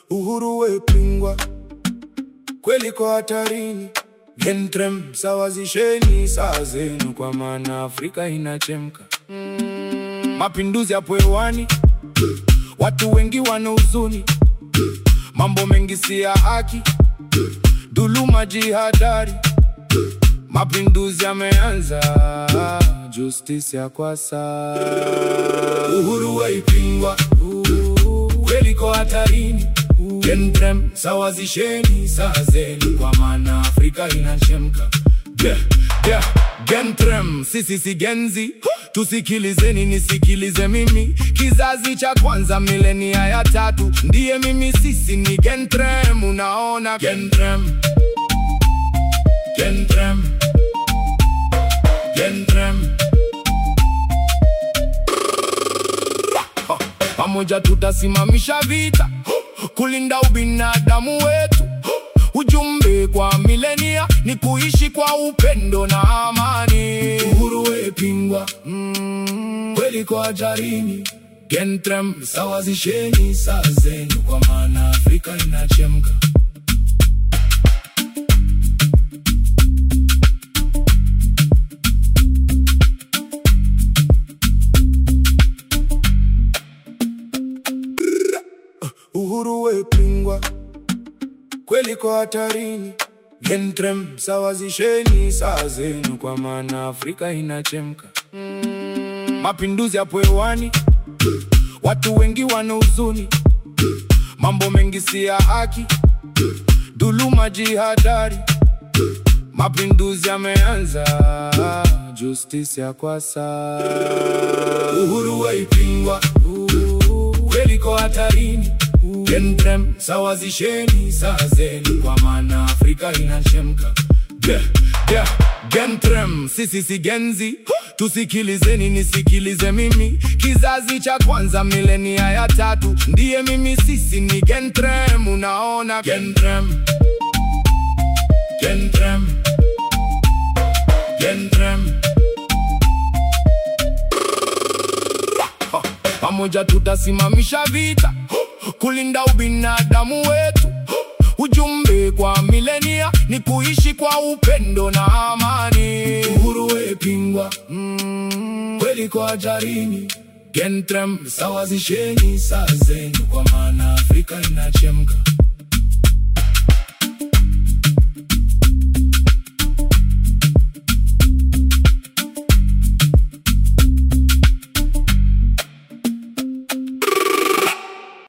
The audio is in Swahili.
Uhuru wepingwa, kweli kwa hatarini. Gentrem, sawazisheni saa zenu, kwa maana Afrika inachemka. Mapinduzi hapo hewani, watu wengi wana huzuni, mambo mengi si ya haki, dhuluma, jihadari. Mapinduzi yameanza, justice ya kwasa. Uhuru waipingwa, kweli kwa hatarini. Gentrem, sawazisheni saa zenu, kwa maana Afrika inachemka. Yeah, yeah, Gentrem, sisi si genzi, tusikilizeni nisikilize mimi, kizazi cha kwanza milenia ya tatu, ndiye mimi, sisi ni Gentrem, unaona Gentrem, Gentrem, Gentrem. Ha, Pamoja tutasimamisha vita kulinda ubinadamu wetu. Ujumbe kwa milenia ni kuishi kwa upendo na amani. Uhuru wepingwa, mm, kweli kwa hatarini. Gentrem, sawazisheni saa zenu, kwa maana Afrika inachemka. Uhuru wepingwa, kweli kwa hatarini. Gentrem, sawazisheni saa zenu, kwa maana Afrika inachemka. Mapinduzi hapo hewani, watu wengi wana huzuni, mambo mengi si ya haki, dhuluma, jihadari. Mapinduzi yameanza, justice ya kwasa. Uhuru waipingwa, kweli kwa hatarini. Gentrem, sawazisheni saa zenu, kwa maana Afrika inachemka. Yeah, yeah, Gentrem, sisi si genzi, tusikilizeni nisikilize mimi, kizazi cha kwanza milenia ya tatu, ndiye mimi, sisi ni Gentrem, unaona Gentrem, Gentrem, Gentrem. Ha, Pamoja tutasimamisha vita kulinda ubinadamu wetu. Ujumbe kwa milenia ni kuishi kwa upendo na amani. Uhuru wepingwa, mm, kweli kwa hatarini. Gentrem, sawazisheni saa zenu, kwa maana Afrika inachemka.